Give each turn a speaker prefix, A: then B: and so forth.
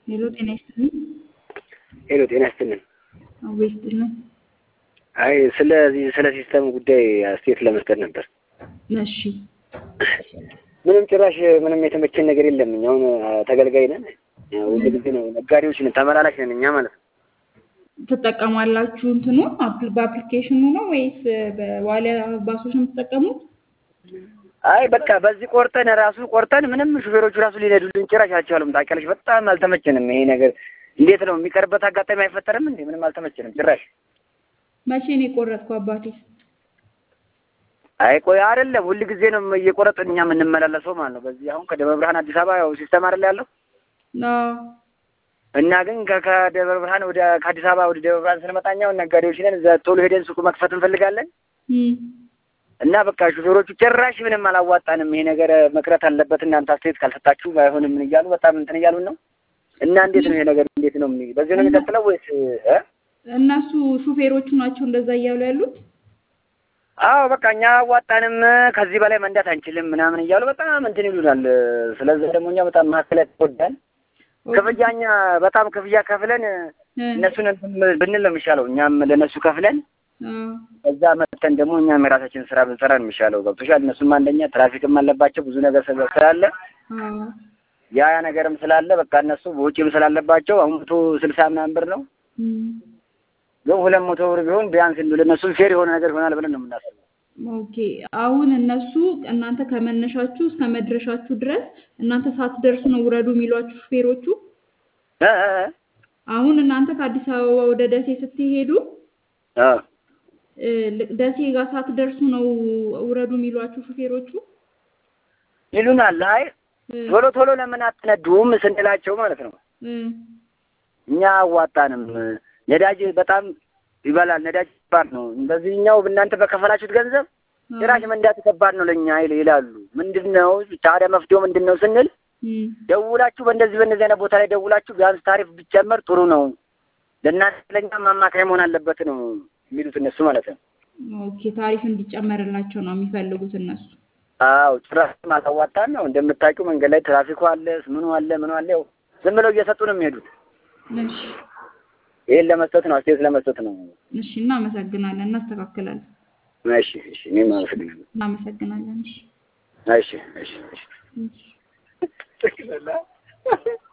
A: ሄሎ ጤና ይስጥልኝ።
B: ሄሎ ጤና ይስጥልን።
A: አዎ ይስጥልኝ።
B: አይ ስለዚህ ስለ ሲስተም ጉዳይ አስተያየት ለመስጠት ነበር።
A: እሺ
B: ምንም ጭራሽ ምንም የተመቸን ነገር የለም። እኛ አሁን ተገልጋይ ነን። ሁሉ ጊዜ ነው ነጋዴዎች ነን፣ ተመላላሽ ነን እኛ ማለት ነው።
A: ትጠቀማላችሁ እንትኑ አፕል- በአፕሊኬሽኑ ነው ወይስ በዋሊያ ባሶች ነው የምትጠቀሙት?
B: አይ በቃ በዚህ ቆርጠን ራሱ ቆርጠን ምንም ሹፌሮቹ ራሱ ሊነዱልን ጭራሽ አልቻሉም። ታውቂያለሽ፣ በጣም አልተመቸንም። ይሄ ነገር እንዴት ነው የሚቀርበት አጋጣሚ አይፈጠርም እንዴ? ምንም አልተመቸንም ጭራሽ።
A: መቼ ነው የቆረጥከው አባቴ?
B: አይ ቆይ አይደለም፣ ሁል ጊዜ ነው እየቆረጥን እኛ የምንመላለሰው ማለት ነው። በዚህ አሁን ከደብረ ብርሃን አዲስ አበባ ያው ሲስተም አይደል ያለው
A: አዎ
B: እና ግን ከ- ከደብረ ብርሃን ወደ ከአዲስ አበባ ወደ ደብረ ብርሃን ስንመጣ እኛ አሁን ነጋዴዎች ነን። እዛ ቶሎ ሄደን ሱቁ መክፈት እንፈልጋለን
A: እም፣
B: እና በቃ ሹፌሮቹ ጭራሽ ምንም አላዋጣንም። ይሄ ነገር መቅረት አለበት፣ እናንተ አስተያየት ካልሰጣችሁ አይሆንም ምን እያሉ በጣም እንትን እያሉን ነው። እና እንዴት ነው ይሄ ነገር እንዴት ነው የሚ- በዚህ ነው የሚቀጥለው ወይስ እ?
A: እነሱ ሹፌሮቹ ናቸው እንደዛ እያሉ ያሉት?
B: አዎ በቃ እኛ አዋጣንም ከዚህ በላይ መንዳት አንችልም ምናምን እያሉ በጣም እንትን ይሉናል። ስለዚህ ደግሞ እኛ በጣም መካከል ተጎዳን። ክፍያ እኛ በጣም ክፍያ ከፍለን
A: እ፣
B: እነሱን እንትን ብንል ነው የሚሻለው። እኛም ለእነሱ ከፍለን
A: አዎ
B: ከዛ መጥተን ደግሞ እኛም የራሳችንን ስራ ብንሰራ ነው የሚሻለው። ገብቶሻል? እነሱም አንደኛ ትራፊክም አለባቸው ብዙ ነገር ስለ- ስላለ
A: አዎ
B: ያ ያ ነገርም ስላለ በቃ እነሱ ወጪም ስላለባቸው አሁን መቶ ስልሳ ምናምን ብር ነው
A: እም፣
B: ግን ሁለት መቶ ብር ቢሆን ቢያንስ እንደው ለእነሱም ፌር የሆነ ነገር ይሆናል ብለን ነው የምናስበው።
A: ኦኬ አሁን እነሱ እናንተ ከመነሻችሁ እስከ መድረሻችሁ ድረስ እናንተ ሳትደርሱ ነው ውረዱ የሚሏችሁ ሹፌሮቹ?
B: እ እ እ
A: አሁን እናንተ ከአዲስ አበባ ወደ ደሴ ስትሄዱ
B: አ
A: እ፣ ል- ደሴ ጋር ሳትደርሱ ነው ውረዱ የሚሏችሁ ሹፌሮቹ?
B: ይሉናል። አይ
A: እ፣
B: ቶሎ ቶሎ ለምን አትነዱም ስንላቸው ማለት ነው
A: እ፣
B: እኛ አዋጣንም፣ ነዳጅ በጣም ይበላል፣ ነዳጅ ከባድ ነው። በዚህኛው እናንተ በከፈላችሁት ገንዘብ
A: አዎ፣
B: ጭራሽ መንዳት ከባድ ነው ለእኛ ይል- ይላሉ። ምንድን ነው ታዲያ መፍትሄው ምንድን ነው ስንል
A: እም፣
B: ደውላችሁ በእንደዚህ በእንደዚህ አይነት ቦታ ላይ ደውላችሁ ቢያንስ ታሪፍ ቢጨመር ጥሩ ነው፣ ለእናንተ ለእኛም ማማከያ መሆን አለበት ነው የሚሉት እነሱ ማለት ነው።
A: ኦኬ ታሪፍ እንዲጨመርላቸው ነው የሚፈልጉት እነሱ።
B: አዎ ጭራሽ ማላዋጣን ነው እንደምታውቂው፣ መንገድ ላይ ትራፊኩ አለ፣ ምኑ አለ፣ ምኑ አለ። ያው ዝም ብለው እየሰጡ ነው የሚሄዱት።
A: እሺ
B: ይሄን ለመስጠት ነው፣ አስተያየት ለመስጠት ነው።
A: እሺ፣ እናመሰግናለን፣ እናስተካክላለን።
B: እሺ እሺ፣ እኔም አመሰግናለሁ።
A: እናመሰግናለን። እሺ
B: እሺ እሺ እሺ
A: እሺ